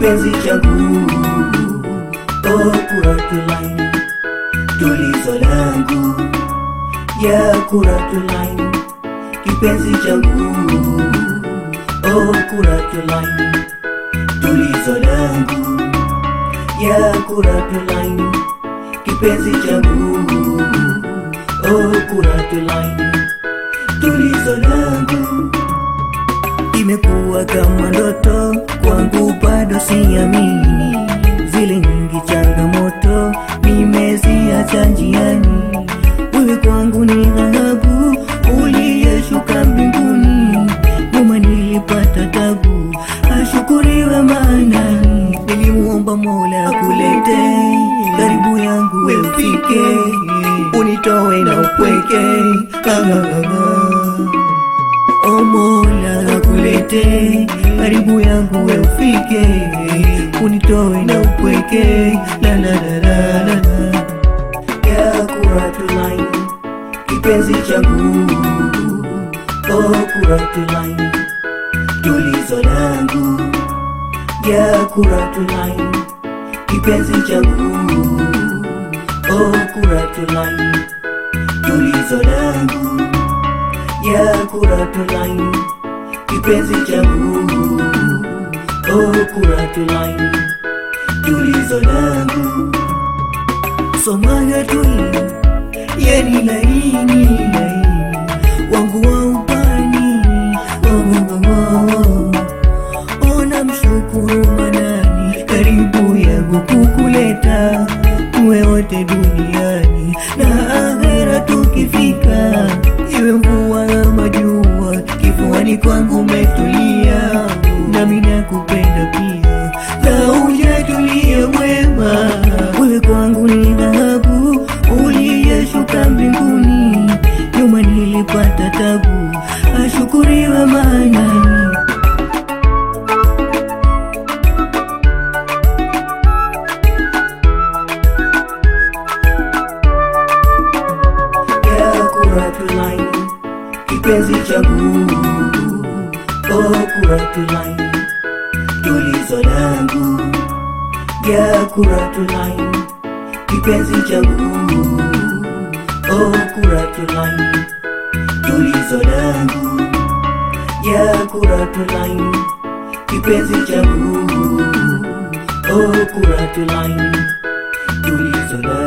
kipenzi changu oh, kuratulaini tulizo langu ya kuratulaini kipenzi changu oh, kuratulaini tulizo langu ya kuratulaini kipenzi changu oh, kuratulaini tulizo langu imekuwa kama ndoto kwangu, bado siamini zile nyingi changamoto nimeziacha njiani. Wewe kwangu ni dhahabu uliyeshuka mbinguni, nyuma nilipata tabu, ashukuriwe maana nilimuomba Mola kulete karibu yangu, wewe ufike unitoe na upweke ah, ah, ah. O Mola akulete karibu yangu we ufike unitoe na upweke la la la la la la ya kuratulaini kipenzi changu o kuratulaini tulizo langu ya kuratulaini kipenzi changu o kuratulaini tulizo langu ya kuratulaini kipenzi changu oh, kuratulaini tulizo langu somaga tui yeni laini laini wangu wa upani oh, oh, oh, oh. ona mshukuru manani karibu yangu kukuleta tuwe wote duniani na akhera tukifika iwe mvua ama jua kifuani kwangu umetulia nami nakupenda pia na ujatulia mwema wewe kwangu ni dhahabu uliyeshuka mbinguni nyuma nilipata tabu ashukuriwe maanani ya kuratulaini kipenzi changu oh, kuratulaini tulizo langu ya kuratulaini kipenzi changu oh, kuratulaini tulizo langu ya kuratulaini kipenzi changu oh, kuratulaini tulizo langu